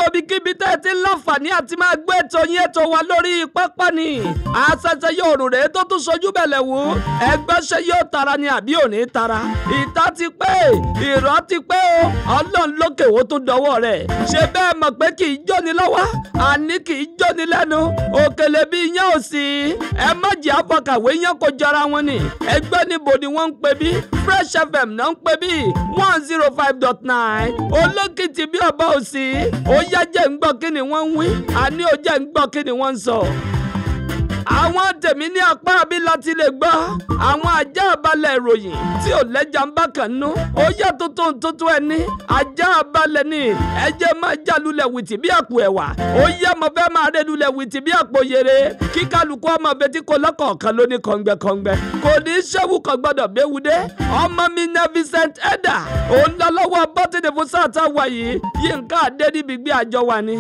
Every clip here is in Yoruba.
gbogbo ibikíbi tẹ́ ẹ ti ń láǹfààní àti máa gbé ètò yín ètò wa lórí pápá ni àṣẹṣẹ yóò rò rèé tó tún sojú bẹ̀lẹ̀ wò ẹgbẹ́ ṣe yóò tara ni àbí ò ní tara ìta ti pé ìrọ́ ti pé o ọlọ́run lókè wo tó dọwọ́ rẹ̀ ṣe bẹ́ẹ̀ mọ̀ pé kì í jóni lọ́wọ́ àní kì í jóni lẹ́nu òkèlè bí iyán ò sí ẹ má jẹ́ àfọkàwé yẹn kó jọra wọn ni ẹgbẹ́ níbo ni wọ́n ń pè bí Fresh FM náà ń pè bí one zero five dot nine olókìtì bí ọba òsì ó yá jẹ́ ń gbọ́ kí ni wọ́n ń wí àní ó jẹ́ ń gbọ́ kí ni wọ́n ń sọ àwọn tèmi ní apá bí láti lè gbọ́ àwọn ajá balẹ̀ ìròyìn tí ò lẹ́jà ń bá kàn nú ó yá tuntun tuntun ẹni ajá balẹ̀ ni ẹjẹ́ máa já lulẹ̀ wìtì bí àpò ẹ̀wà ó yá mo fẹ́ máa rẹ́ lulẹ̀ wìtì bí àpò yèrè kí kálukú ọmọ betí kò lọ́kọ̀ọ̀kan lóní kọ̀ǹgbẹ̀kọ̀ǹgbẹ̀ kò ní í ṣẹ́wù kan gbọ́dọ̀ béwu dé ọmọ mi ní Vincent Edda òun lọ lọ́wọ́ bọ́tìnì fún sáà tá a wà yìí Yínká Adédìbí àjọ wa ni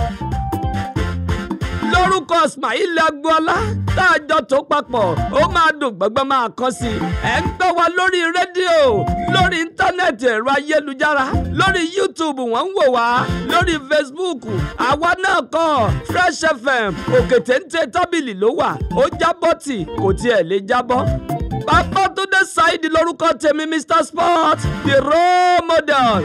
lórúkọ Ismail Agboola tá a jọ tó papọ̀ ó máa dùn gbọ́ngbọ́n máa kọ́ sí i. ẹ̀ ń gbọ́ wa lórí rédíò lórí íńtánẹ́ẹ̀tì ẹ̀rọ ayélujára lórí YouTube wọ́n ń wò wá lórí Facebook àwa náà kọ́ Fresh FM òkè téńté tábìlì ló wà ó jábọ́ tì kò tiẹ̀ lè jábọ́. Babátúndé Saidi lórúkọ tèmi Mr Sport the role model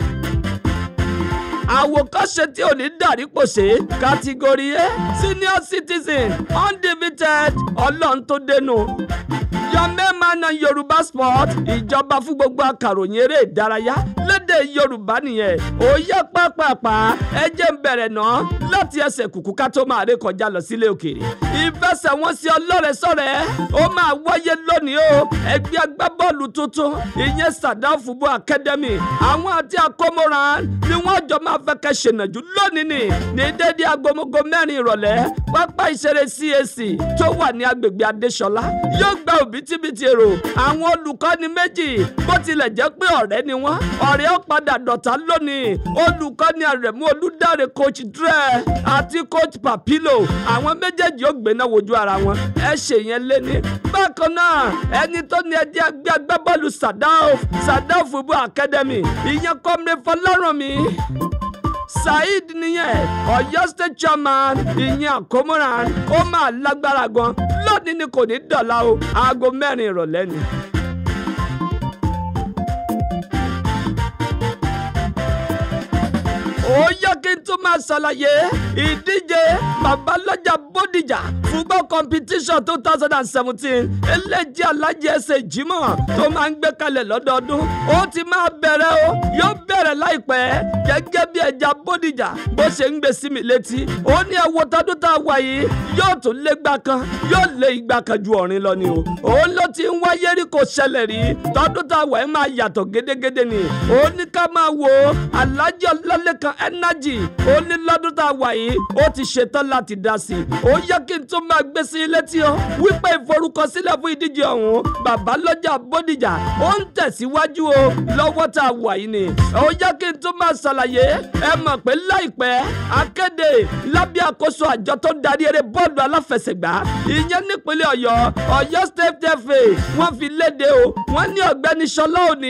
àwòkọ́ṣe tí ò ní dàrí pòṣé kátígórì A senior citizen undefeated ọlọ́run tó dénú yọmẹ́mánà yorùbá sport ìjọba fún gbogbo akàròyìn eré ìdárayá lédè yorùbá nìyẹn ó yẹ pápápá ẹ jẹ́ ń bẹ̀rẹ̀ náà láti ẹsẹ̀ kùkú ká tó máa ré kọjá lọ sílé òkèèrè ìfẹsẹ̀wọnsẹ̀ ọlọ́rẹ̀sọ̀rẹ̀ ó máa wáyé lónìí o ẹgbẹ́ agbábọ́ọ̀lù tuntun ìyẹn Sadam Football Academy àwọn àti akómọ́ran ni wọ́n jọ máa fẹ́ kẹ́ ṣènàjú lónìí ni ní dédé agomogo mẹ́rin ìrọ̀lẹ́ pápá ìṣeré CAC tó wà ní agbègbè Adéṣọlá yóò gba òbítíbitì èrò àwọn olùkọ́ni méjì bó tilẹ̀ jẹ́ pé ọ̀rẹ́ ni wọ́n ọ̀rẹ́ ó padà dọ̀tá lónìí olùkọ́ni Àrẹ̀mú Olúdáre coach Dre àti coach Papilo àwọn méjèèjì ó gbéná wojú ara wọn ẹ ṣe yẹn léni bákan náà ẹni tó ní ẹdí ẹgbẹ́ agbábọ́ọ̀lù Sadaf Sadaf Football Academy ìyẹn kọ́mìnì Fọlárànmí saheed nìyẹn Ọ̀yọ́ state chairman ìyẹn àkómọ́ràn ó máa lágbára gan lónìí ni kò ní dọ̀la o aago mẹ́rin ìrọ̀lẹ́ ni. ó yẹ kí n tún máa ṣàlàyé ìdíje babalọ́jà bódìjà football competition two thousand and seventeen eléjì alájẹ ẹsẹ̀ jimoh tó máa ń gbé kalẹ̀ lọ́dọọdún ó ti máa bẹ̀rẹ̀ o yóò bẹ̀rẹ̀ láìpẹ́ gẹ́gẹ́ bí ẹja bódìjà bó ṣe ń gbé sí mi létí ó ní ẹwọ tọdún tá a wà yìí yóò tún lé gbà kan yóò lé ìgbà kan ju ọ̀rin lọ ni o òun ló ti ń wáyé rí kò ṣẹlẹ̀ rí tọdún tá a wà yìí máa yàtọ̀ gédégédé ni ó ní ká máa wo alájọ lọ́lẹ́kan energy ó ní lọ́dún tá a wà yìí ó ti ṣetán láti dá sí i ó yẹ kí n tún máa gbé sí i létí o wípé ìforúkọsílẹ̀ fún ìdíje ọ̀hún bàbá lọ́jà bódìjà ó ń tẹ̀síwájú o lọ́wọ́ tá a wà yìí ni ó yẹ kí n tún máa ṣàlàyé ẹ mọ̀ pé láìpẹ́ akéde lábẹ́ àkóso àjọ tó ń darí eré bọ́ọ̀lù aláfẹsẹ̀gbá ìyẹn nípínlẹ̀ ọ̀yọ́ ọ̀yọ́ state fa wọ́n fi léde o wọ́n ní ọ̀gbẹ́ni ṣọlá òní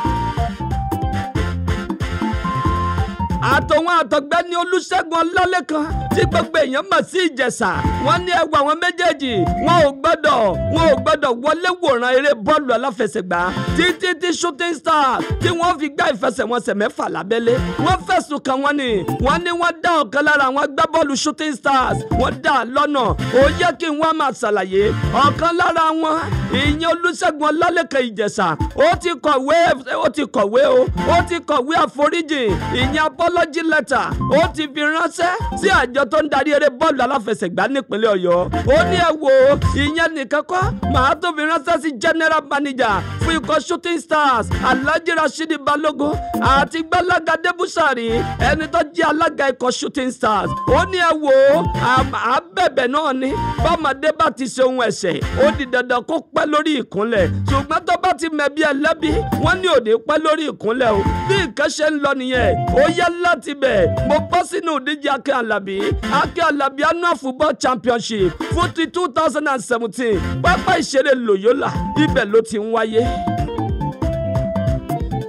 àtọ̀wọn àtọ̀gbẹ́ni olùṣègùn ọlálẹ́kan tí gbogbo èèyàn mọ̀ sí ìjẹ̀ṣà wọ́n ní ẹwà àwọn méjèèjì wọn ò gbọ́dọ̀ wọn ò gbọ́dọ̀ wọlé wòran eré bọ́ọ̀lù aláfẹsẹ̀gbá títí tí shooting stars tí wọ́n fi gbá ìfẹsẹ̀wọnsẹ̀ mẹ́fà lábẹ́lé wọ́n fẹ̀sùn kàn wọ́n ní wọ́n ní wọ́n dá ọ̀kan lára àwọn agbábọ́ọ̀lù shooting stars wọ́n dá a lọ́nà ó yẹ kí wọ́n máa ṣàlàyé ọ̀kan lára wọn ìyẹn olùṣègùn ọlálẹ́kan ìjẹ̀ṣà ó ti kọ̀wé ó ti kọ̀wé o ó ti kọ̀wé àforíjì ìyẹn apology letter ó ti fi ránṣẹ́ sí àjọ tó ń darí eré bọ́ọ̀lù aláfẹsẹ̀gbá nípínlẹ̀ ọ̀yọ́ ó ní ẹ wo ìyẹn nìkan kọ́ màá tó fi ránṣẹ́ sí general manager fún ikọ̀ shooting stars alhaji rasheed balogun àti gbalaga debusari ẹni tó jẹ́ alága ikọ̀ shooting stars ó ní ẹ wo àbẹ̀bẹ̀ náà ni bọ́mọdé bá ti ṣe ohun ẹ̀ṣẹ̀ ó di dandan kó pẹ́ lórí ìkúnlẹ̀ ṣùgbọ́n tó bá ti mẹ̀bí ẹlẹ́bí wọ́n ní òde pẹ́ lórí ìkúnlẹ̀ o bí nǹkan ṣe ń lọ nìyẹn ó yẹ láti bẹ̀ mo bọ́ sínú ìdíje akẹ́ alábí akẹ́ alábí annual football championship fún ti two thousand and seventeen pápá ìṣeré loyola ibẹ̀ ló ti ń wáyé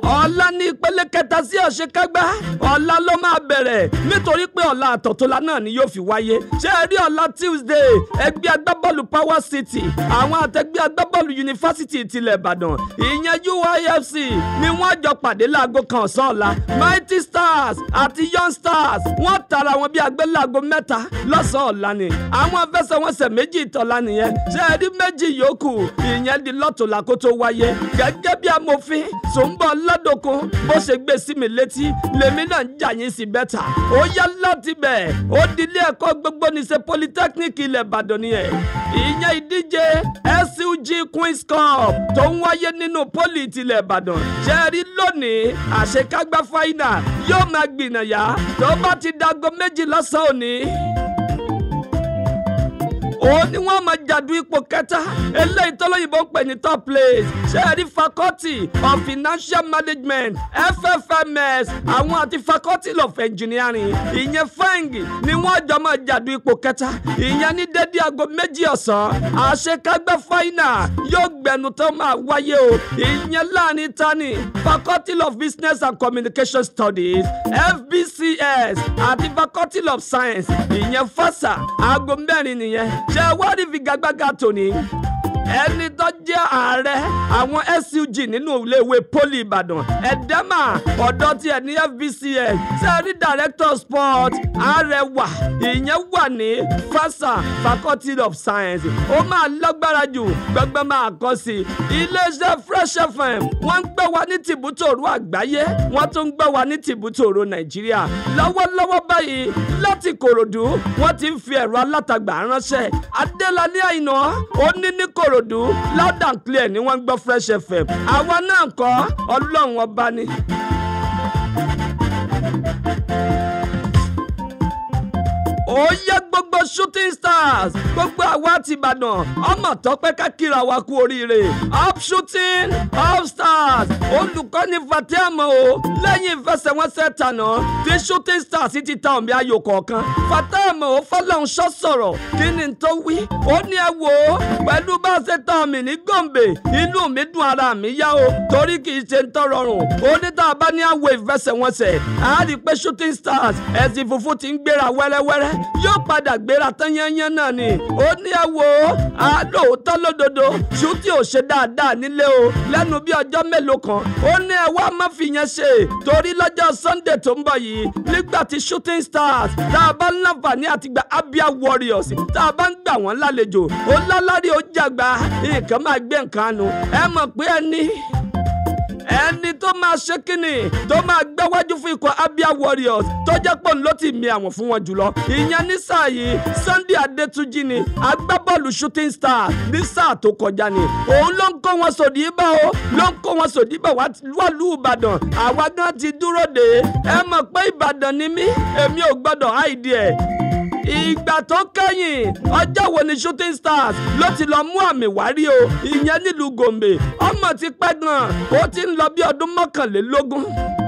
ọ̀la ní ìpele kẹta sí àṣekágbá ọ̀la ló máa bẹ̀rẹ̀ nítorí pé ọ̀la àtọ̀tọ̀la náà ni yóò fi wáyé ṣé ẹ rí ọ̀la Tuesday ẹgbẹ́ agbábọ́ọ̀lù Power City àwọn àtẹgbẹ́ agbábọ́ọ̀lù yunifásitì tilẹ̀ Ìbàdàn ìyẹn UYFC ni wọ́n jọ pàdé láago kan ọ̀sán ọ̀la Mighty Stars àti Young Stars wọ́n tara wọn bí agbéláago mẹ́ta lọ́sàn-án ọ̀la ni àwọn afẹsẹ̀wọnsẹ̀ méjì ìtọ́lá nìyẹn ṣé ẹ rí méjì yòókù ìyẹn di lọ́tọ̀ọ̀la kó tó wáyé gẹ́gẹ́ bí amòfin Sùnbọ̀ Ládòkun bó ṣe gbé sí mi létí lèmi náà ń jà yín sí bẹ́tà ó yá láti bẹ̀ ó di ilé ẹ̀kọ́ gbogbo níṣe polytechnic ilẹ̀ Ìbàdàn nìyẹn ìyẹn ìdíje SUG Queen's Cup tó ń wáyé nínú poli tilẹ̀ Ìbàdàn ṣe rí lónìí àṣekágbá fáínà yóò máa gbìnàyà tó bá ti dago méjì lọ́sàn-án òní òun ni wọ́n máa jàdú ipò kẹta eléyìí tọ́lọ́yìnbó ń pè ní top place ṣẹ́ẹ̀rí faculty of financial management ffms àwọn àti faculty of engineering ìyẹn feng ni wọ́n jọ máa jàdú ipò kẹta ìyẹn ní dédé aago méjì ọ̀sán àṣekágbá final yóò gbẹnu tó máa wáyé o ìyẹn láàrin tani faculty of business and communication studies fbcs àti faculty of science ìyẹn fasa aago mẹ́rin nìyẹn ṣe wá rí figagbága tòní ẹni tó jẹ́ ààrẹ àwọn SUG nínú iléèwé poli Ìbàdàn ẹ̀dẹ́mà ọ̀dọ́ tiẹ̀ ní FBCS sẹ́rí director sport Arẹwà ìyẹn wà ní FASA faculty of science ó máa lágbára jù gbẹgbẹ máa kọ́ sí i iléeṣẹ́ Fresh FM wọ́n ń gbé wa ní tìbútòrò àgbáyé wọ́n tún ń gbé wa ní tìbútòrò Nàìjíríà lọ́wọ́lọ́wọ́ báyìí láti Kòròdú wọ́n ti ń fi ẹ̀rọ alátagbà ránṣẹ́ Adélani Àìná ó ní ní Kòròdú loud and clear ni wọ́n ń gbọ́ Fresh FM àwa náà kọ́ Ọlọ́run ọba ni. ó yẹ gbogbo shooting stars gbogbo àwa ti Ìbàdàn ọmọ tọpẹ ká kíra wa kú oríire up shooting up stars olùkọ́ni fatiama o lẹ́yìn ìfẹsẹ̀wọnsẹ̀ tànà tí shooting stars ti ta omi ayò kọ̀ọ̀kan fatiama o fọlọ́nṣọ́ sọ̀rọ̀ kí ni tó wí ó ní ẹ wò ó pẹ̀lú bá a ṣe tán mi ní gòǹbè inú mi dùn ara mi yá o torí kì í ṣe ń tọ́ rọrùn ó ní tá a bá ní àwọ̀ ìfẹsẹ̀wọnsẹ̀ a rí i pé shooting stars ẹ̀sìn funfun ti ń gbéra wẹ́rẹ́wẹ́rẹ́ yóò padà gbéra tán yányán náà ni ó ní ẹ wo àlóòótọ́ lódodo ṣùtì ò ṣe dáadáa nílé o lẹ́nu bí ọjọ́ mélòó kan ó ní ẹ wá má fi yẹn ṣe torí lọ́jọ́ Sunday tó ń bọ̀ yìí nígbà tí shooting stars tá a bá ń láǹfààní àti gba Abia Warriors tá a bá ń gbà wọ́n lálejò ó lálárí ó jàgbá nǹkan máa gbé nǹkan nu ẹ mọ̀ pé ẹni ẹni tó máa ṣe kínní tó máa gbẹ́wájú fún ikọ̀ Abia Warriors tó jẹ́ pọ̀ ló ti mi àwọn fún wọn jùlọ ìyẹn ní sáà yìí Sunday Adétúnjì ni agbábọ́ọ̀lù shooting star ní sáà tó kọjá ni òun ló ń kó wọn sòdì bá o ló ń kó wọn sòdì bá wà lù Ìbàdàn àwa gan ti dúró de ẹ mọ̀ pé Ìbàdàn ni mí èmi ò gbọ́dọ̀ háìdí ẹ̀ ìgbà tó kẹ́yìn ọjọ́ wo ni shooting stars ló ti lọ mú àmì wárí o ìyẹn nílùú gombe ọmọ ti pẹ́ gan ó ti ń lọ bí ọdún mọ́kànlélógún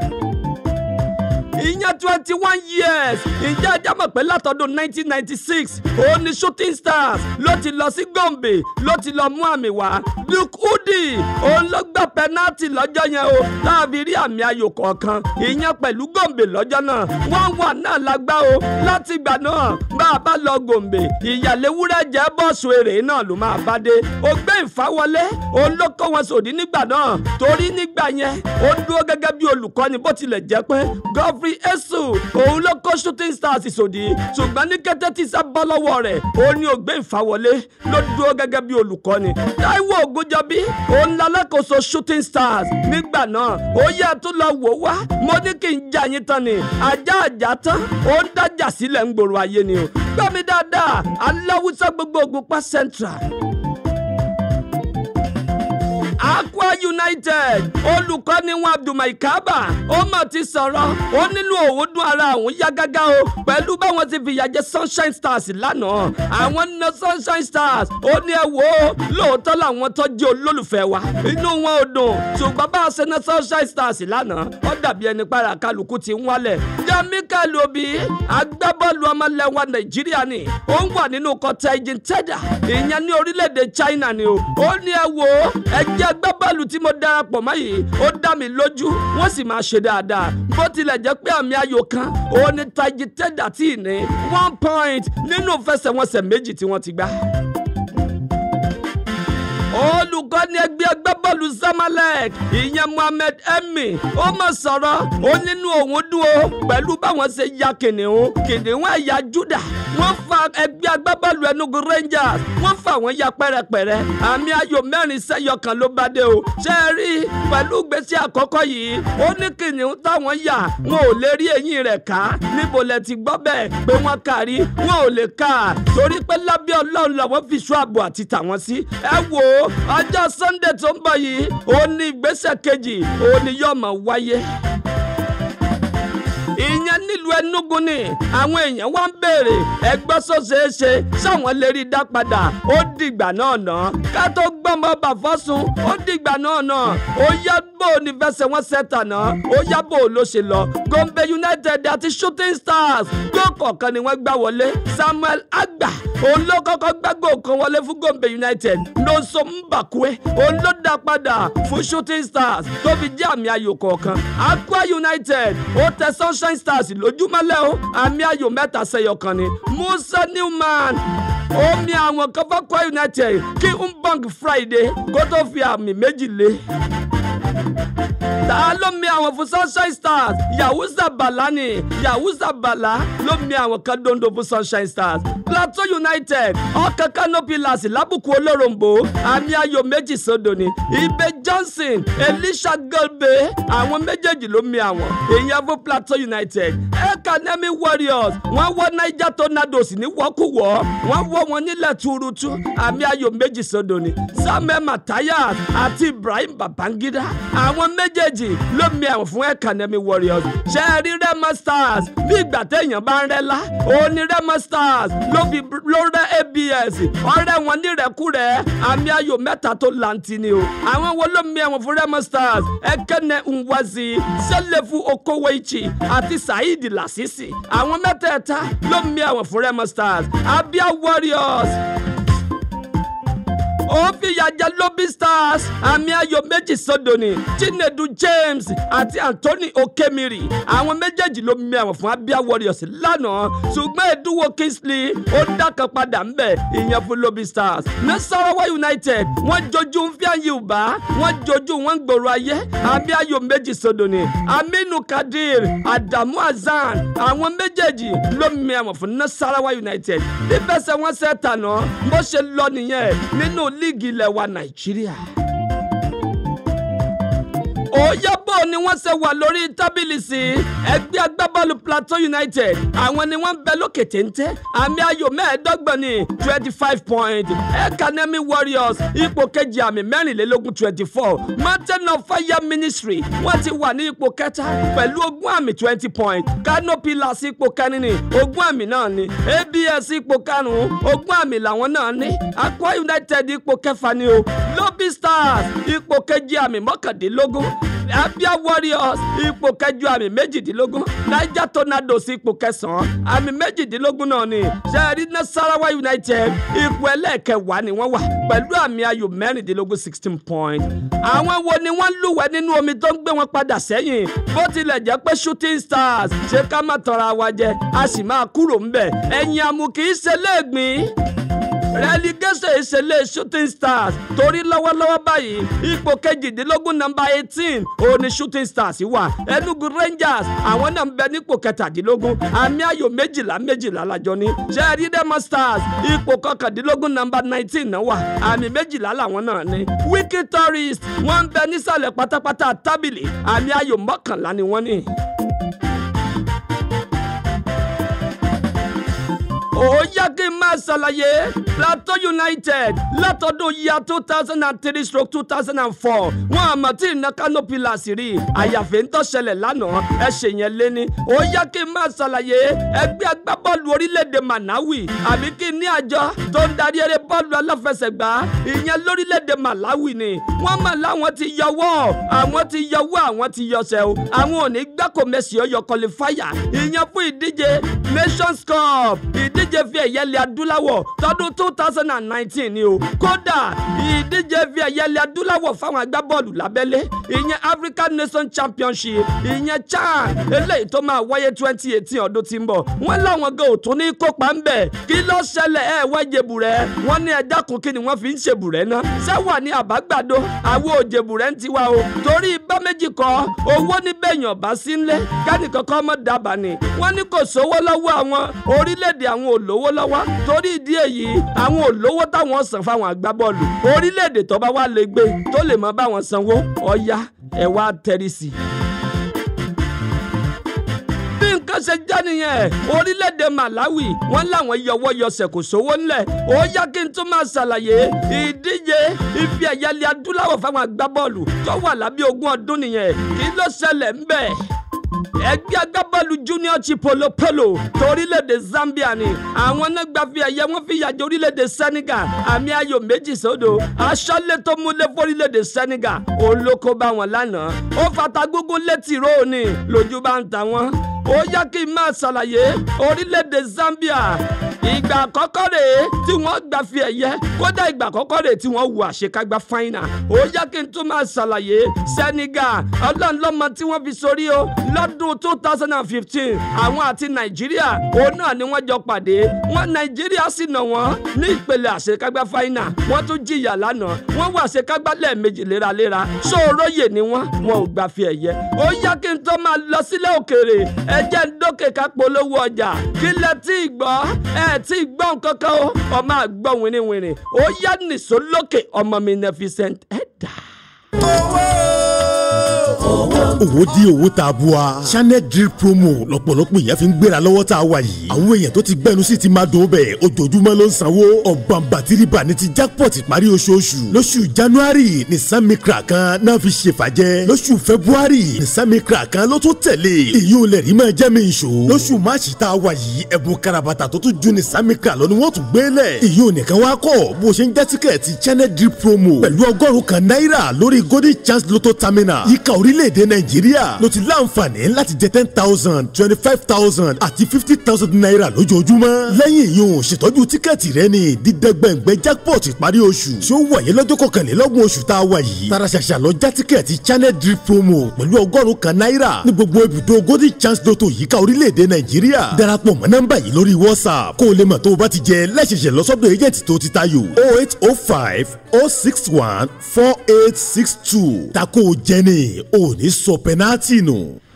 ìyẹn twenty one years ǹjẹ́ ẹjẹ́ mọ̀ pé látọdún nineteen ninety six òun ni shooting stars ló ti lọ sí gombe ló ti lọ mú àmì wá luke udi òun ló gbà pẹ́nátì lọ́jọ́ yẹn o láàbí rí àmì ayò kọ̀ọ̀kan ìyẹn pẹ̀lú gombe lọ́jọ́ náà wọ́n wà náà lágbá o láti ìgbà náà bá a bá lọ gombe ìyàléwúrẹ́ jẹ́ bọ́ọ̀sù èrè náà ló máa bá dé ògbé ìfáwọlé òun ló kó wọn sòdí nígbà náà torí nígbà yẹn ó dúró gẹ́gẹ́ bí olùkọ́ni bó tilẹ̀ jẹ́ pé gọ́frey esu òun ló kó shooting stars sòdí ṣùgbọ́n ní kété tí sá bọ́ lọ́wọ́ rẹ̀ òun ni ògbé ìfáwọlé ló dúró gẹ́gẹ́ bí olùkọ́ni táíwò ògúnjọbí òun lalákòóso shooting stars nígbà náà ó yẹ tó lọ wò wá mo ní kí n jà yín tán ni ajá àjà tán ó ń dájà sílẹ̀ ń gbòòrò ayé ni o gbọ́ mi dáadáa aláwùsá gbogbo Ògùnpa central. Aqua United olùkọ́ni wọn Abdulmai Kaba ó mà ti sọ̀rọ̀ ó nínú òun dún ara òun yá gágá o pẹ̀lú báwọn ti fìyà jẹ Sunshine Stars lánàá àwọn na Sunshine Stars ó ní ẹ wò ó lóòótọ́ làwọn tó jẹ́ olólùfẹ́ wa inú wọn ò dùn ṣùgbọ́n bá a ṣe na Sunshine Stars lánàá ó dàbí ẹni para kálukú ti ń wálẹ̀ Michael Obi agbábọ́ọ̀lù ọmọlẹ́wà Nàìjíríà ni ó ń wà nínú kọta ẹ̀jìn tẹ́dà ìyẹn ní orílẹ̀-èdè China ni o ó ní ẹ wo ẹgbẹ́ agbábọ́ọ̀lù tí mo darapọ̀ mọ́ yìí ó dá mi lójú wọ́n sì máa ṣe dáadáa bó tilẹ̀ jẹ́ pé àmì ayò kan òun ni tají tẹ́dà tí ì ní one point nínú fẹsẹ̀wọnsẹ̀ méjì tí wọ́n ti gbá olùkọ́ni ẹgbẹ́ agbábọ́ọ̀lù Zamalek ìyẹn Mohammed Emi ó mọ̀ sọ̀rọ̀ ó nínú òun dùn ó pẹ̀lú báwọn ṣe ya kìnìún kìnìún ẹ̀yà Júdà wọ́n fa ẹgbẹ́ agbábọ́ọ̀lù Enugu Rangers wọ́n fa àwọn ya pẹ́rẹpẹ̀rẹ àmì ayò mẹ́rin sẹ́yọ kan ló bá dé o ṣe é rí pẹ̀lú gbèsè àkọ́kọ́ yìí ó ní kìnìún táwọn yà wọn ò lè rí eyín rẹ̀ ká níbo lẹ ti gbọ́ bẹ́ẹ̀ pé wọ́n kárí wọn ò lè ká torí pé lábẹ́ Ọlọ́run làwọn fi ṣọ́ ààbò àti tàwọn sí ẹ wò ó ọjọ́ Sunday tó ń bọ̀ yìí òun ní ìgbésẹ̀ kejì òun ni yóò máa wáyé ìyẹn nílùú Enugu ni àwọn èèyàn wá ń béèrè ẹgbẹ́ sọ́sẹ̀ẹ́sẹ sáwọn lè rí i dá padà ó dìgbà náà ná ká tó gbọ́mọ bàfọ́sùn ó dìgbà náà ná ó yá bò ní fẹsẹ̀ wọn sẹ́tà náà ó yá bò ló ṣe lọ Gombe United àti Shooting Stars gbọ́ kọ̀ọ̀kan ni wọ́n gbá wọlé Samuel Agba òun ló kọ́kọ́ gbàgbọ́ kan wọlé fún Gombe United Nonso Mbakwe òun ló dá padà fún Shooting Stars tó fi jẹ́ àmì ayò kọ̀ọ̀kan Akwa United ó tẹ Sunshine Stars lójúmọ́lẹ̀ o àmì ayò mẹ́ta sẹ́yọ kan ni Musa Newman omi àwọn kan fún Akwa United kí Mbong Friday kó tó fi àmì méjì lé ta ló mi àwọn fún sunshine stars yahuza bala ni yahuza bala ló mi àwọn kan dondo fún sunshine stars plateau united ọkàn canopy las lábùkù olóròǹbó àmì ayò méjì sódò ni ibe johnson elisha golbe àwọn méjèèjì ló mi àwọn èèyàn fún plateau united academy warriors wọ́n wọ́ niger tornadoes ní wọ́kúwọ́ wọ́n wọ́ wọn nílẹ̀ tuurutu àmì ayò méjì sódò ni samuel matthias àti ibrahim babangida àwọn méjèèjì ló mi àwọn fún academy warriors ṣe é rí remo stars bí ìgbà téèyàn bá ń rẹ́lá òun ni remo stars ló fi ló rẹ́ abs ọ̀rẹ́ wọn nírẹ̀kúrẹ́ àmì ayò mẹ́ta tó lanti ni o àwọn wo ló mi àwọn fún remo stars ekene nwazi sẹlẹ̀fù okowoichi àti saheed lasisi àwọn mẹ́tẹ̀ẹ̀ta ló mi àwọn fún remo stars abia warriors ó fìyà jẹ lobby stars àmì ayò méjì sódò ni chinedu james àti anthony okemiri àwọn méjèèjì ló mi àwọn fún abia warriors lánàá ṣùgbọ́n eduwo kingsley ó dákan padà ń bẹ̀ ìyẹn fún lobby stars nasarawa united wọ́n jojú ń fi àyè ùbá wọ́n jojú wọ́n ń gbòòrò ayé àmì ayò méjì sódò ni aminu kadir adamu hasan àwọn méjèèjì ló mi àwọn fún nasarawa united bí fẹsẹ̀ wọn ṣe tànà bó ṣe lọ nìyẹn nínú líìgì ilẹ̀ wa nàìjíríà. òyàbọ̀ ni wọ́n ṣe wà lórí tábìlì sí ẹgbẹ́ agbábọ́ọ̀lù plateau united àwọn ni wọ́n ń bẹ lókè téńté àmì ayò mẹ́ẹ̀ẹ́dọ́gbọ̀n ní twenty five point academy warriors ipò kejì àmì mẹ́rìnlélógún twenty four mountain of fire ministry wọ́n ti wà ní ipò kẹta pẹ̀lú ogún àmì twenty point canopy las ipò kẹrin ní ogún àmì náà ni abs ipò karùn-ún ogún àmì làwọn náà ní akwa united ipò kẹfà ni o lobby stars ipò kejì àmì mọ́kàndínlógún abia warriors ipò kẹjọ àmì méjìdínlógún niger tornadoes ipò kẹsàn-án àmì méjìdínlógún náà ni sẹ́ẹ̀rí nasarawa united ipò ẹlẹ́ẹ̀kẹwàá ni wọ́n wà pẹ̀lú àmì ayò mẹ́rìndínlógún sixteen point. àwọn wo ni wọ́n lúwẹ̀ẹ́ nínú omi tó ń gbé wọn padà sẹ́yìn bó tilẹ̀ jẹ́ pé shooting stars ṣé ká má tọra wa jẹ a sì máa kúrò ńbẹ̀ ẹ̀yìn àmù kì í ṣe léègbín relegation ìṣẹ̀lẹ̀ shooting stars torí lọ́wọ́lọ́wọ́ báyìí ipò kejìdínlógún nọ́mbà eighteen òun ni shooting stars wà enugu rangers àwọn náà ń bẹ nípò kẹtàdínlógún àmì ayò méjìlá méjìlá lájọ ní sẹ́ẹ̀rí demo stars ipò kọkàndínlógún nọ́mbà nineteen náà wà àmì méjìlá làwọn náà ní wiki tourist wọ́n ń bẹ nísàlẹ̀ pátápátá tábìlì àmì ayò mọ́kànlá ni wọ́n ní. ó yá kí n máa ṣàlàyé Plateau United látọdún ya two thousand and three stroke two thousand and four wọn àmọ́ tí iná canopy rí àyàfẹ́ ń tọ́ṣẹlẹ̀ lánàá ẹ ṣe yẹn lé ní ó yá kí n máa ṣàlàyé ẹgbẹ́ agbábọ́ọ̀lù orílẹ̀-èdè Malawi àbí kí ní àjọ tó ń darí eré bọ́ọ̀lù aláfẹsẹ̀gbá ìyẹn lórílẹ̀-èdè Malawi ni wọ́n mọ̀ láwọn ti yọwọ́ àwọn ti yọwọ́ àwọn ti yọsẹ̀ o àwọn ò ní gbáko mẹ́sì ọyọ kọlifáyà ìyẹn fún ìdíje Nations Cup ìdíje fi ẹ̀yẹ ilẹ̀ adúláwọ̀ tọdún two thousand and nineteen ni o kódà ìdíje fi ẹ̀yẹ ilẹ̀ adúláwọ̀ fáwọn agbábọ́ọ̀lù lábẹ́lé ìyẹn African Nation Championship ìyẹn CHAN eléyìí tó máa wáyé twenty eighteen ọdún tí ń bọ̀ wọ́n láwọn gan ò tún ní kópa ń bẹ̀ kí ló ṣẹlẹ̀ ẹ̀ wá jẹ̀bùrẹ́ wọ́n ní ẹja kún kí ni wọ́n fi ń ṣèbùrẹ́ náà sẹ́wà ní àbágbàdo àwọn òjèbùrẹ́ ń tiwa o torí bá méjì kọ́ owó níbẹ̀yàn bá sí ńlẹ̀ kẹ́nìkankan mọ̀ dábàá ni wọ́n ní kò sówó lọ́wọ́ àwọn orílẹ̀-èdè àwọn olówó lọ́wọ́ torí ìdí èyí àwọn olówó táwọn san fáwọn agbábọ́ọ̀lù orílẹ̀-èdè tó bá wà lè gbé tó lè mọ báwọn sanwó ọ̀ya ẹ̀ wá tẹ́rì sí i bí nǹkan ṣe já nìyẹn orílẹ̀-èdè Malawi wọ́n láwọn yọwọ́ yọsẹ̀ kò sówó ńlẹ̀ ó yá kí n tún máa ṣàlàyé ìdíje ife ẹ̀yẹ́lẹ̀ adúláwọ̀ fáwọn agbábọ́ọ̀lù tó wà lábẹ́ ogún ọdún nìyẹn kí ló ṣẹlẹ̀ ń bẹ̀ ẹgbẹ́ agbábọ́ọ̀lù junior chipolo polo torílẹ̀-èdè Zambia ni àwọn náà gba fi ẹ̀yẹ wọn fi yàjẹ́ orílẹ̀-èdè Senegal àmì ayò méjì sódò aṣọ́lé tó múlẹ̀ fórílẹ̀-èdè Senegal olóko bá wọn lánàá ó fata gógó létí róòní lójú bá ń ta wọn ó yá kí n máa ṣàlàyé orílẹ̀-èdè Zambia ìgbà àkọ́kọ́ rèé tí wọ́n gbà fi ẹ̀yẹ kódà ìgbà àkọ́kọ́ rèé tí wọ́n wù àṣekágbá fáínà ó yá kí n tún máa ṣàlàyé Senegal ọlọ́run lọ́mọ tí wọ́n fi sórí o lọ́dún two thousand and fifteen àwọn àti Nàìjíríà òun náà ni wọ́n jọ pàdé wọn Nàìjíríà sì nà wọ́n ní ìpele àṣekágbá fáínà wọ́n tún jìyà lánàá wọ́n wù àṣekágbá lẹ́ẹ̀mejì léraléra sóòróyè ni wọ́n wọn ò gbà fi ẹ̀yẹ ó yá kí n tó máa lọ sílẹ̀ òkèèrè ẹ jẹ́ ń dókè ká polówó ọjà kí lẹ tí ì gbọ́ ẹ tí ì gbọ́ nǹkan kan o ọmọ àgbọ̀ wìnrìnwìnrì ó yá nìṣó lókè ọmọ mi Magnificent Ẹ̀dá. owó dí owó tá a bu wa. channel drill promo lọ́pọ̀lọpọ̀ èèyàn fi ń gbéra lọ́wọ́ tá a wà yìí. àwọn èèyàn tó ti gbẹnu sí ti máa dùn bẹ́ẹ̀ ojoojúmọ́ ló ń sanwó. ọ̀gbọ̀n bàtìrìbà ní ti jackpot parí oṣooṣù. lóṣù january ní samikra kan náà fi ṣe fàjẹ́. lóṣù february ní samikra kan ló tún tẹ̀lé. èyí ò lè rí máa jẹ́ mi ìṣó. lóṣù march tá a wà yìí ẹ̀bùn karabata tó tún ju ní samikra lọ ni wọ́n tún gbé lẹ̀. èyí ò nìkan wá kọ́ bó ṣe ń já tíkẹ́ẹ̀tì channel drill promo pẹ̀lú ọgọ́rùn-ún kan náírà lórí golden chance lotto terminal yíká orílẹ̀-èdè nàìjíríà ló ti láǹfààní láti jẹ ten thousand twenty five thousand àti fifty thousand naira lójoojúmọ́. lẹ́yìn ìyún ṣètọ́jú tíkẹ́ẹ̀tì rẹ ní dídẹ́gbẹ̀ngbẹ́ jackpot ìparí oṣù tí ó wáyé lọ́jọ́ kọkànlélọ́gbọ̀n oṣù tá a wà yìí. tara ṣàṣà lọ já tíkẹ́ẹ̀tì channel drip promo pẹ̀lú ọgọ́rùn-ún kan náírà ní gbogbo ibùdó golden chance lotto yíká orílẹ̀-èdè nàìjíríà. darapọ̀ mọ́ nọ́mbà yìí lórí whatsapp kó o lè mọ̀ tó o bá ti jẹ lẹ́sẹ̀sẹ̀ lọ́sọ́dọ̀ agent tó ti tayò oh eight oh five oh six one four eight six two tako jẹ́ni ò ní sọ pẹ́nátì nù.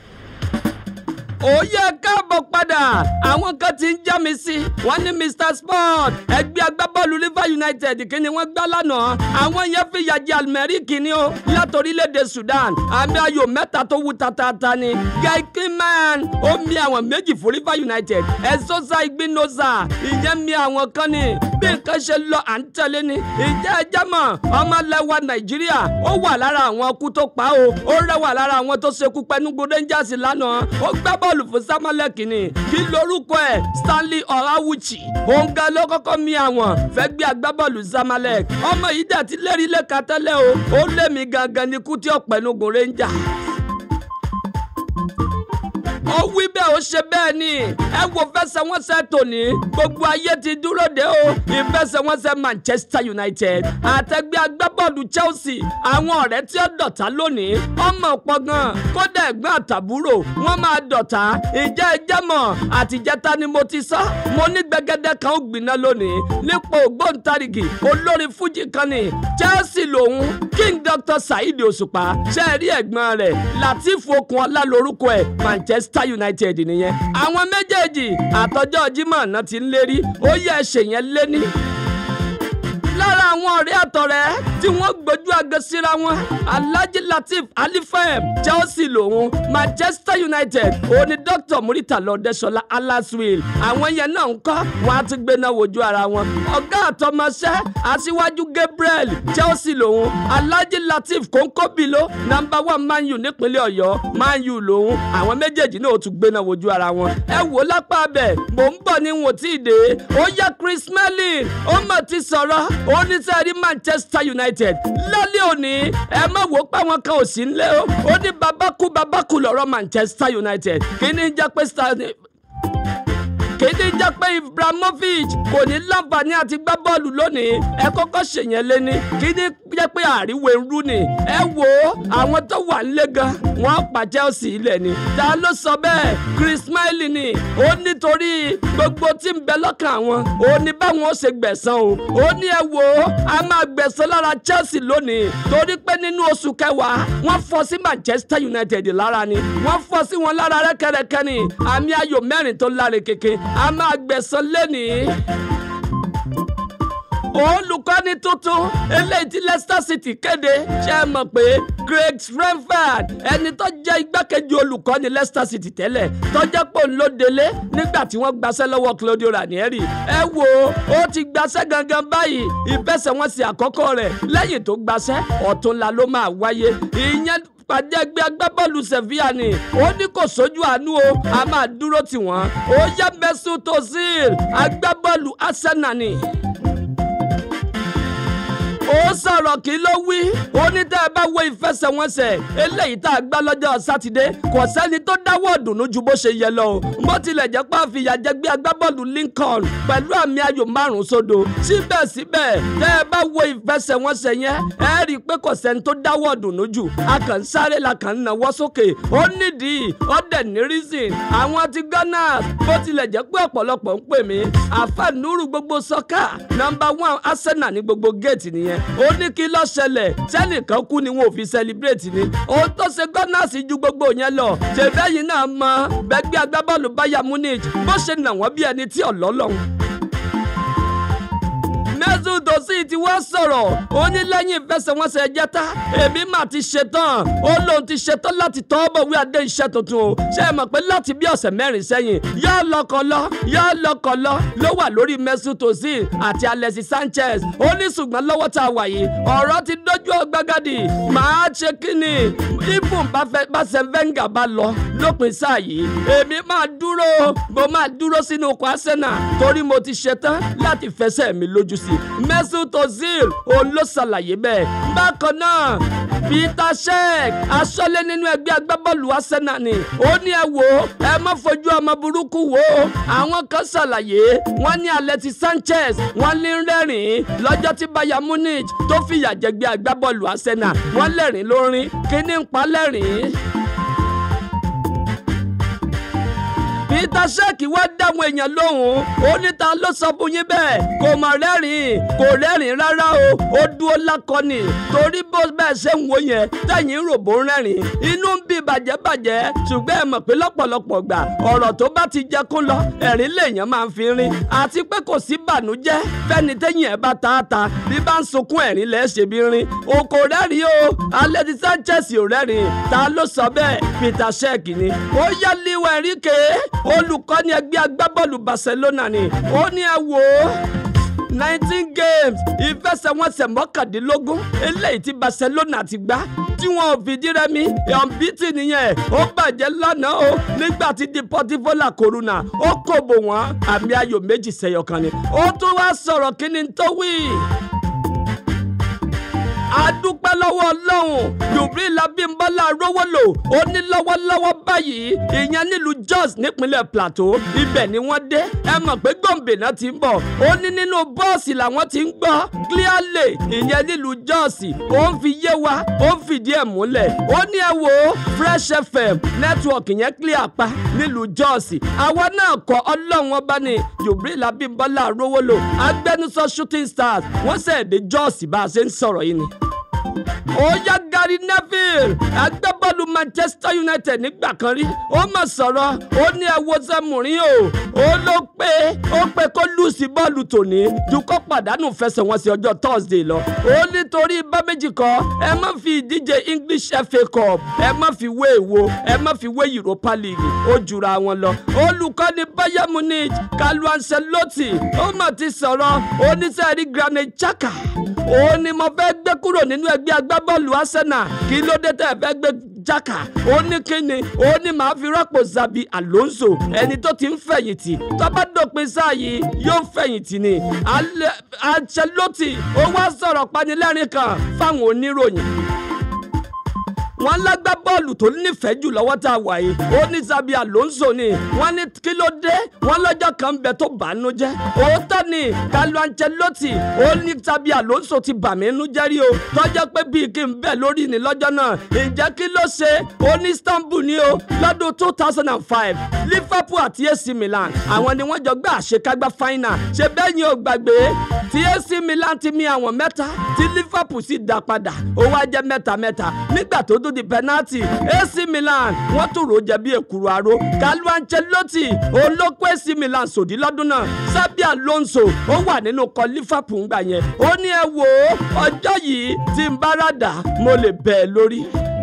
ó yẹ káàbọ̀ padà àwọn kan ti ń já mi sí wọ́n ní Mr Sport ẹgbẹ́ agbábọ́ọ̀lù River United kí ni wọ́n gbá lánàá àwọn yẹn fi yàjẹ́ Almeri kìíní o látòrílẹ̀‐èdè Sudan àmì ayò mẹ́ta tó wú tatata ni Guy Cleman ó mi àwọn méjì fún River United Ezosa Igbinoza ìyẹn mi àwọn kan ni bí nǹkan ṣe lọ à ń tẹ̀lé ni ìjẹ́ ẹjẹ́ mọ̀ ọmọlẹ́wà Nàìjíríà ó wà lára àwọn ọkú tó pa o ó rẹwà lára àwọn tó ṣekú pẹ̀lú Rangers lánàá ó gbá bọ́ọ̀lù fún Samalek ni kí lorúkọ ẹ̀ Stanley Ọ̀ráwùchì òun gan ló kọ́kọ́ mi àwọn fẹ́ gbé agbábọ́ọ̀lù Samalek ọmọ yìí dẹ̀ ti lérí lẹ́ka tẹ́lẹ̀ o ó lé mi gangan ní kú tí ó pẹ̀lú Rangers ó wí bẹ́ẹ̀ ó ṣe bẹ́ẹ̀ ni ẹ wo fẹsẹ̀wọnsẹ̀ tòní gbogbo ayé ti dúró de o ìfẹsẹ̀wọnsẹ̀ Manchester United àtẹgbẹ́ agbábọ́ọ̀lù Chelsea àwọn ọ̀rẹ́ tí ó dọ̀tá lónìí ọmọ pọ̀ gan kódà ẹ̀gbọ́n àtàbúrò wọ́n máa dọ̀tá ìjẹ́ ẹjẹ́ mọ̀ àtijẹ́ta ni mo ti sọ mo ní gbẹgẹdẹ kan ó gbiná lónìí nípò ògbóǹtarìgì olórin fújì kan ni Chelsea lòun King Dr. Saheed Òṣùpá ṣe é rí ẹ̀gbọ́n rẹ̀ Latif Okunola lórúkọ ẹ̀ Manchester Manchester United nìyẹn àwọn méjèèjì àtọjọ́ Jímọ̀ náà ti ń lérí ó yẹ ṣèyẹn lé ní lára àwọn ọ̀rẹ́ àtọ̀rẹ́ tí wọ́n gbójú àgọ́ síra wọn alhaji latif alifem chelsea lòun manchester united òun ni dr murita lọ́dẹ́sọlá alaswil àwọn yẹn náà ń kọ́ wọn á ti gbéná wojú ara wọn ọ̀gá àtọmọṣẹ́ aṣíwájú gabriel chelsea lòun alhaji latif kónkóbìló nàmbà wà man u nípínlẹ̀ ọ̀yọ́ man u lòun àwọn méjèèjì náà ó tún gbéná wojú ara wọn ẹ wò lápá abẹ mò ń bọ̀ ní wọn tí ì dé ó yá chris smelling ó mọ̀ ti sọ̀rọ̀ ó ní sẹ́ẹ̀rí manchester united lálẹ́ òní ẹ má wò ó pé àwọn kan ò sí nílé o ó ní babakú babakú lọ́rọ̀ manchester united kí ni jẹ́ pé kéde jẹ́ pé ibrahimovic kò ní láǹfààní àti gbá bọ́ọ̀lù lónìí ẹ kọ́kọ́ ṣèyẹn léni kéde jẹ́ pé àríwé ń rú ni ẹ wò ó àwọn tó wà nílé gan wọ́n pa chelsea ilẹ̀ ni ta ló sọ bẹ́ẹ̀ chris smiley ni ó nítorí gbogbo tí ń bẹ lọ́kàn àwọn ó ní báwọn ó ṣe gbẹ̀san o ó ní ẹ wò ó a máa gbẹ̀san lára chelsea lónìí torí pé nínú oṣù kẹwàá wọ́n fọ́ sí manchester united lára ni wọ́n fọ́ sí wọn lára rẹ́kẹrẹkẹ ni àmì ayò mẹ́rin tó láre kéke a máa gbẹ̀san lẹ́nìí olùkọ́ni tuntun eléyìí tí leicester city kéde ṣe é mọ̀ pé craig renford ẹni tó jẹ́ igbákejì olùkọ́ni leicester city tẹ́lẹ̀ tó jẹ́ pò ń ló délé nígbà tí wọ́n gbaṣẹ́ lọ́wọ́ claudio ranieri ẹ wo ó ti gbaṣẹ́ gangan báyìí ìfẹsẹ̀wọnsẹ̀ àkọ́kọ́ rẹ̀ lẹ́yìn tó gbaṣẹ́ ọ̀túnla ló máa wáyé ìyẹn pàdé ẹgbẹ́ agbábọ́ọ̀lù sevilla ni ó ní kò sójú àánú o a máa dúró tì wọ́n ó yẹ Mesut Ozil agbábọ́ọ̀lù Arsenal ni ó sọ̀rọ̀ kí ló wí ó ní tẹ́ ẹ bá wo ìfẹsẹ̀wọnsẹ̀ eléyìí tá a gbá lọ́jọ́ sátidé kò sẹ́ni tó dáwọ́ ọ̀dùnnú ju bó ṣe yẹ lọ o bó tilẹ̀ jẹ́ pé àfìyà jẹ gbé agbábọ́ọ̀lù Lincoln pẹ̀lú àmì ayò márùn sódò síbẹ̀síbẹ̀ tẹ́ ẹ bá wo ìfẹsẹ̀wọnsẹ̀ yẹn ẹ rí i pé kò sẹ́ni tó dáwọ́ ọ̀dùnnú jù a kàn ń sáré la kàn ń nawọ́ sókè ó nídìí ó dẹ̀ ní reason àwọn ti Gunners bó tilẹ̀ jẹ́ pé ọ̀pọ̀lọpọ̀ ń pè mí àfẹnuru gbogbo sọ́kà nọ́mbà one Arsenal ní gbogbo géètì nìyẹn ó ní kí ló ṣẹlẹ̀ sẹ́nìkan kú ni wọn ò fi celebrate ni ohun tó ṣe Gunners ju gbogbo yẹn lọ ṣèbẹ́yìn náà mọ bẹ́gbẹ́ agbábọ́ọ̀lù Bayern Munich bó ṣe nà wọ́n bí ẹni tí ọ̀lọ́lọ́hún Mesut Ozil ti wá sọ̀rọ̀ ó ní lẹ́yìn ìfẹsẹ̀wọnsẹ̀ jẹ́ta èmi mà ti ṣetán ó lóun ti ṣetán láti tọ́ bọ̀wé adé iṣẹ́ tuntun o ṣe é mọ̀ pé láti bí ọ̀sẹ̀ mẹ́rin sẹ́yìn yá lọ́kọ̀lọ́ yá lọ́kọ̀lọ́ ló wà lórí Mesut Ozil àti Alexis Sanchez ó ní ṣùgbọ́n lọ́wọ́ tá a wà yìí ọ̀rọ̀ ti dójú ọgbàgàdì màá ṣe kíni ibùn bá ṣe Wenger bá lọ lópin sáà yìí èmi máa dúró mo máa dúró sínú ọkọ̀ Arsenal torí mo ti ṣetán láti fẹsẹ̀ mi lójú sí Mesut Ozil òun ló ṣàlàyé bẹ́ẹ̀ bákan náà Peter Cech aṣọ́lé nínú ẹgbẹ́ agbábọ́ọ̀lù Arsenal ni ó ní ẹ wò ó ẹ má fojú ọmọ burúkú wò ó àwọn kan ṣàlàyé wọ́n ní Alexis Sanchez wọ́n ní rẹ́rìn-ín lọ́jọ́ tí Bayern Munich tó fìyà jẹgbẹ́ agbábọ́ọ̀lù Arsenal wọ́n lẹ́rìn lórin kíní ń pa lẹ́rìn-ín. Peter Cech wá dáhùn èèyàn lóhùn ó ní ta ló sọ fún yín bẹ́ẹ̀ kò mọ̀ rẹ́rìn kò rẹ́rìn rárá o ó dúró lákọni torí bó bẹ́ẹ̀ ṣe ń wo yẹn tẹ̀yìn ròbó ń rẹ́rìn inú ń bí bàjẹ́bàjẹ́ ṣùgbọ́n ẹ mọ̀ pé lọ́pọ̀lọpọ̀ gbà ọ̀rọ̀ tó bá ti jẹ kó lọ ẹ̀rín lèèyàn máa ń fi rin àti pé kò sí bànújẹ́ fẹ́ni tẹ́yìn ẹ̀ bá ta ta bí bá ń sunkún ẹ̀rín lẹ́ ṣe bí rin o kò rẹ́rìn o Alexis Sanchez ò rẹ́rìn ta ló sọ bẹ́ẹ̀ Peter Cech ni ó yá Luis Enrique olùkọ́ni ẹgbẹ́ agbábọ́ọ̀lù Barcelona ni ó ní ẹ wò ó nineteen games ìfẹsẹ̀wọnsẹ̀ mọ́kàndínlógún eléyìí tí Barcelona ti gbá tí wọn ò fìdí rẹmi ọ̀nbítì nìyẹn ó bàjẹ́ lánàá o nígbà tí Deportivo La Coruna ó kòbò wọn àmì ayò méjì sẹ́yọ kan ni ó tún wá sọ̀rọ̀ kí ni tó wí adúpẹ́ lọ́wọ́ ọlọ́run Jubril Abímbọ́lá rówó lò ó ní lọ́wọ́lọ́wọ́ báyìí ìyẹn nílùú Jos nípínlẹ̀ Plateau ibẹ̀ ni wọ́n dé ẹ mọ̀ pé Gombe náà ti ń bọ̀ ó ní nínú bọ́ọ̀sì làwọn ti ń gbọ́ clearly ìyẹn nílùú Jos ó ń fi yé wa ó ń fìdí ẹ̀ múlẹ̀ ó ní ẹ wo Fresh FM network yẹn clear pa nílùú Jos àwa náà kọ ọlọ́run ọba ni Jubril Abímbọ́lá rówó lò agbẹnusọ Shooting Stars wọ́n sẹ̀ dé Jos bá a ṣe ń sọ̀rọ̀ yìí ni ó yá Gary Neville agbábọ́ọ̀lù agbábọ́ọ̀lù manchester united nígbà kan rí ó mà sọ̀rọ̀ ó ní ẹ wo sẹ́mùrín o ó ló pé ó pé kó lùsì bọ́ọ̀lù tòní ju kó pàdánù fẹsẹ̀wọnsẹ̀ ọjọ́ thursday lọ ó nítorí bá méjì kan ẹ má fi ìdíje english fa cup ẹ má fi wé èwo ẹ má fi wé europa league ó jura wọn lọ olùkọ́ni bayern munich kalu ancelotti ó mà ti sọ̀rọ̀ oníṣẹ́rí granit xhaka ó ní mo fẹ́ gbé kúrò nínú ẹgbẹ́ agbábọ́ọ̀lù arsenal kí ló dé tẹ́ ẹ fẹ́ gbé jaka ó ní kíni ó ní màá fi rọ́pò zabi alonso ẹni tó ti ń fẹ̀yìntì tó bá dópin sáà yìí yóò fẹ̀yìntì ni ancelotti ó wá sọ̀rọ̀ panilẹ́rìn kan fáwọn oníròyìn wọ́n lágbá bọ́ọ̀lù tó nífẹ̀ẹ́ jù lọ́wọ́ tá a wà yìí ó ní Xabi Alonso ni wọ́n ní kí ló dé wọ́n lọ́jọ́ kan ń bẹ tó bàánú jẹ́ òótọ́ ni Carlo Ancelotti ó ní Xabi Alonso ti bà mí nú jẹ́ rí o tọ́jọ́ pé bíi kí n bẹ̀ lórí ni lọ́jọ́ náà ǹjẹ́ kí ló ṣe ó ní Istanbul ni o lọ́dún two thousand and five Liverpool àti AC Milan àwọn ni wọ́n jọ gbé àṣekágbá final ṣe bẹ́ẹ̀ yín ò gbàgbé tí AC Milan ti mi àwọn mẹ́ta tí Liverpool sì dá padà ó wá jẹ́ mẹ́ta mẹ́ta nígbà tó tó di penalty AC Milan wọ́n tún rò jẹ́ bí èkúrú aró Carlo Ancelotti olóko AC Milan sòdí lọ́dún náà Xabi Alonso ó wà nínú kọ Liverpool ńgbà yẹn ó ní ẹ wò ó ọjọ́ yìí tí n bá ràdà mo lè bẹ̀ ẹ́ lórí.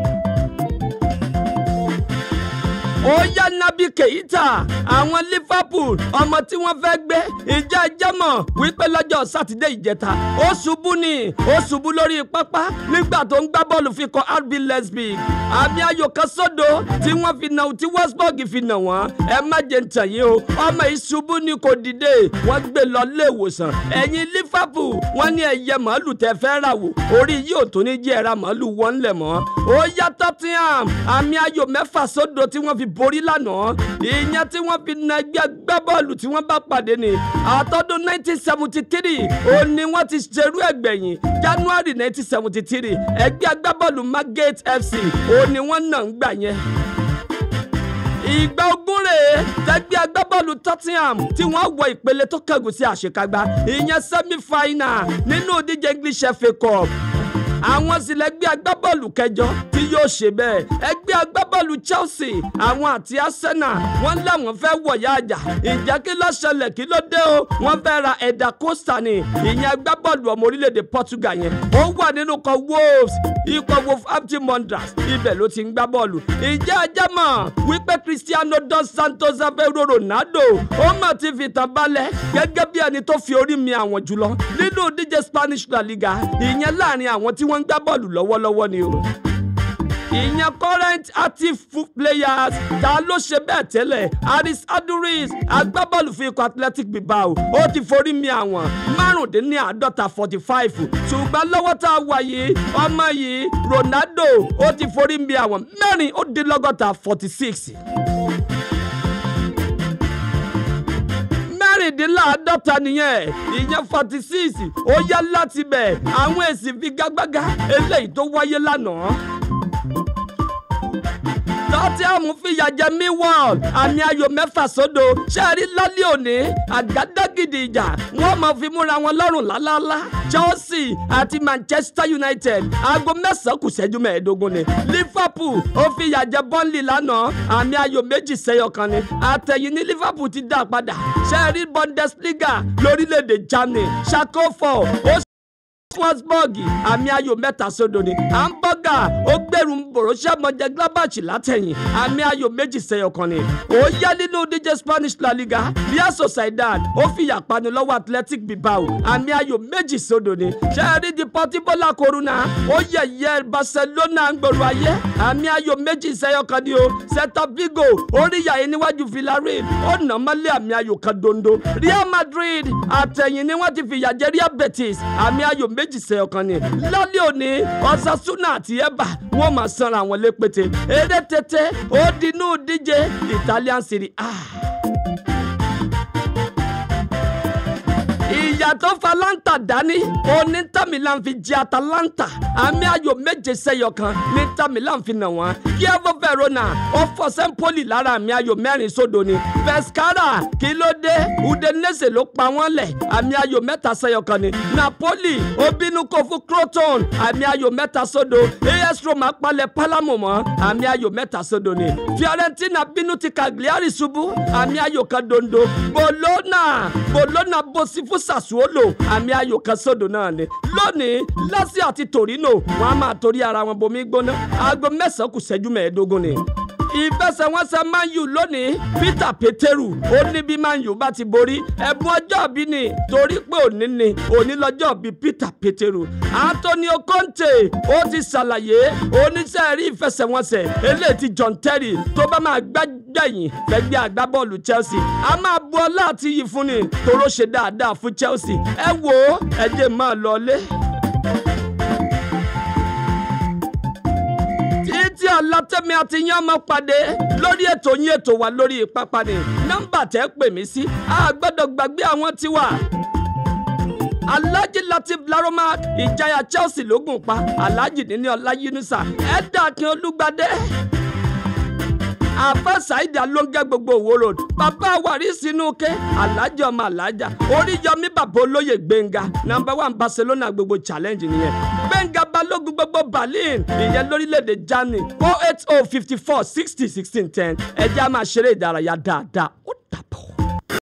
ó yá Naby Keita àwọn Liverpool ọmọ tí wọ́n fẹ́ gbé ìjà jẹ́mọ̀ wípé lọ́jọ́ sátidé ìjẹta ó ṣubú ni ó ṣubú lórí pápá nígbà tó ń gbá bọ́ọ̀lù fi kọ RB Leipzig àmì ayò kan sódò tí wọ́n fi nà tí Wolfsburg fi nà wọ́n ẹ má jẹ́ ń tàn yín o ọmọ ìṣubú ni kò dìde wọ́n gbé lọ ilé ìwòsàn ẹ̀yin Liverpool wọ́n ní ẹyẹ màálù tẹ fẹ́ rà wò orí yìí ò tó ní jẹ́ ẹ̀ra màálù wọ́n lẹ̀ mọ́ ó yá Tottenham àmì ayò mẹ́fà sódò tí wọ́n fi borí lánàá ìyẹn tí wọ́n fi na ẹgbẹ́ agbábọ́ọ̀lù tí wọ́n bá pàdé ni àtọ́dún 1973 ó ní wọ́n ti ṣerú ẹgbẹ̀yìn January 1973 ẹgbẹ́ agbábọ́ọ̀lù Margate FC ó ní wọ́n náà ń gbà yẹn ìgbà ogún rèé tẹgbẹ́ agbábọ́ọ̀lù Tottenham tí wọ́n wọ ìpele tó kẹ́gùn sí àṣekágbá ìyẹn semi-final nínú ìdíje English FA Cup àwọn sì lẹgbẹ́ agbábọ́ọ̀lù kẹjọ tí yóò ṣe bẹ́ẹ̀ ẹgbẹ́ agbábọ́ọ̀lù Chelsea àwọn àti Arsenal wọ́n láwọn fẹ́ wọ̀yá àjà ìjẹ́ kí ló ṣẹlẹ̀ kí ló dé o wọ́n fẹ́ ra Eda Costa ni ìyẹn agbábọ́ọ̀lù ọmọ orílẹ̀-èdè Portugal yẹn ó wà nínú kan Wolves ikọ̀ Wolverhampton Wanderers ibẹ̀ ló ti ń gbá bọ́ọ̀lù ìjẹ́ ajá mọ̀ wípé Cristiano dos Santos Aveiro Ronaldo ó mà ti fìtàn balẹ̀ gẹ́gẹ́ bí ẹni tó fi orí mi àwọn jùlọ nínú ìdíje Spanish La Liga ìyẹn láàrin àwọn tí wọ́n ń gbá bọ́ọ̀lù lọ́wọ́lọ́wọ́ ni o ìyẹn current active players ta ló ṣe bẹ́ẹ̀ tẹ́lẹ̀ Aris Aduriz agbábọ́ọ̀lù fún ikọ̀ Athletic Bilbao ó ti forí mi àwọn márùndínláàádọ́ta forty five ṣùgbọ́n lọ́wọ́ tá a wà yìí ọmọ yìí Ronaldo ó ti forí mi àwọn mẹ́rin ó dín lọ́gọ́ta forty six. mẹ́rìndínláàádọ́ta nìyẹn ìyẹn forty six ó yá láti bẹ̀ àwọn èsì figagbága eléyìí tó wáyé lánàá tọ́tíàmù fìyà jẹ Millwall àmì ayò mẹ́fà sódò ṣẹ́ẹ̀rí lálẹ́ òní àgádágìdì ìjà wọ́n máa fi múra wọn lọ́rùn lálálá Chelsea àti Manchester United aago mẹ́sàn-án kù ṣẹ́jú mẹ́ẹ̀ẹ́dógún ni Liverpool ó fìyà jẹ Burnley lánàá àmì ayò méjì sẹ́yọ kan ni àtẹ̀yìn ní Liverpool ti dá padà ṣẹ́ẹ̀rí Bundesliga lórílẹ̀‐èdè Germany ṣàkófọ̀ ó Wolfsburg àmì ayò mẹ́ta sódò ni hamburger ó gbẹ̀rù Borussia Mönchengladbach látẹ̀yìn àmì ayò méjì sẹ́yọ kan ni ó yá nínú díje Spanish La Liga Real Sociedad ó fìyà pani lọ́wọ́ Athletic Bilbao àmì ayò méjì sódò ni sẹ́ẹ̀rí Deportivo La Coruna ó yẹ̀yẹ́ Barcelona ń gbòòrò ayé àmì ayò méjì sẹ́yọ kan ni o Celta Vigo ó rí yàyé níwájú Villarreal ó nà mọ́lẹ̀ àmì ayò kan dondo Real Madrid àtẹ̀yìn ni wọ́n ti fìyà jẹ Real Betis àmì ayò méjì méjì sẹ ọkàn ni lálẹ́ òní Osasuna àti Eba wọ́n máa sanra àwọn lépète eré tètè ó dinú díje Italian Serie A. ìyá tó fa láǹtà dání onítàmílà ń fi jẹ atalanta àmì ayò méje sẹ́yọ kan ní tàmílà ń fi nà wọ́n kievo verona ó fọ́ sẹ́ńpólì lára àmì ayò mẹ́rin sódò ni pescara kí ló dé udinese ló pa wọ́n lẹ̀ àmì ayò mẹ́ta sẹ́yọ kan ni napoli ó bínú kó fún croton àmì ayò mẹ́ta sódò as roma palẹ̀ palamo mọ́ àmì ayò mẹ́ta sódò ni fiorentina bínú ti cagliari ṣubú àmì ayò kan dondo bologna bologna bosi fún sassuolo àmì ayò kan sódò náà ni lónìí lazio àti torino wọn a máa torí ara wọn bomi gbóná aago mẹ́sàn-án kù ṣẹ́jú mẹ́ẹ̀ẹ́dógún ni ìfẹsẹ̀wọnsẹ̀ man u lónìí peter peteru ó ní bí man u bá ti borí ẹ̀bùn ọjọ́ bí ni torí pé òní ni òní lọ́jọ́ bí peter peteru antonio conte ó ti ṣàlàyé oníṣẹ́ rí ìfẹsẹ̀wọnsẹ̀ eléyìí ti john terry tó bá máa gbẹ́gbẹ̀yìn fẹ́gbẹ́ agbábọ́ọ̀lù chelsea a máa bu ọlá àti iyì fún ni toró ṣe dáadáa fún chelsea ẹ wo ẹ jẹ́ máa lọ lé. títí ọlátẹ́mi àti yín ọmọ pàdé lórí ètò yín ètò wa lórí pápá ni nọ́mbà tẹ́ pè mí sí a gbọ́dọ̀ gbàgbé àwọn tiwa alhaji latif laroma ìjayà chelsea lógún pa alhaji níní ọlá yunusa ẹ̀dá akin olúgbadé àfa saheed alonge gbogbo òwò road bàbá wàrí sínú ké alájà ọmọ alájà oríyọmí bàbá olóyè gbẹngà nàmbà one barcelona gbogbo challenge nìyẹn gbẹngà balógun gbogbo berlin ìyẹn lórílẹ̀‐èdè germany oh eight oh fifty four sixty sixteen ten ẹ̀jẹ̀ a máa ṣeré ìdárayá dáadáa ó